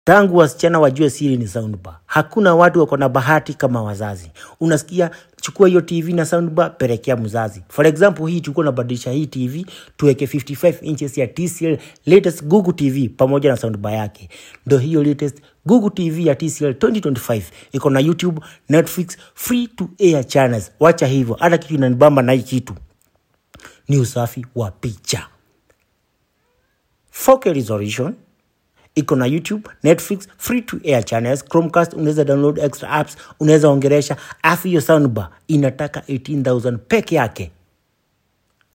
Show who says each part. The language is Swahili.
Speaker 1: Tangu wasichana wajue siri ni soundbar. Hakuna watu wako na bahati kama wazazi. Unasikia, chukua hiyo TV na soundbar, pelekea mzazi. For example, hii tulikuwa nabadilisha hii TV tuweke 55 inches ya TCL latest Google TV pamoja na soundbar yake. Ndo hiyo latest Google TV ya TCL 2025 iko na YouTube, Netflix, free to air channels. Wacha hivyo, hata kitu inanibamba na hii kitu ni usafi wa picha. 4K resolution iko na YouTube, Netflix, free to air channels, Chromecast, unaweza download extra apps, unaweza ongeresha. Afu hiyo soundbar inataka 18000 peke yake.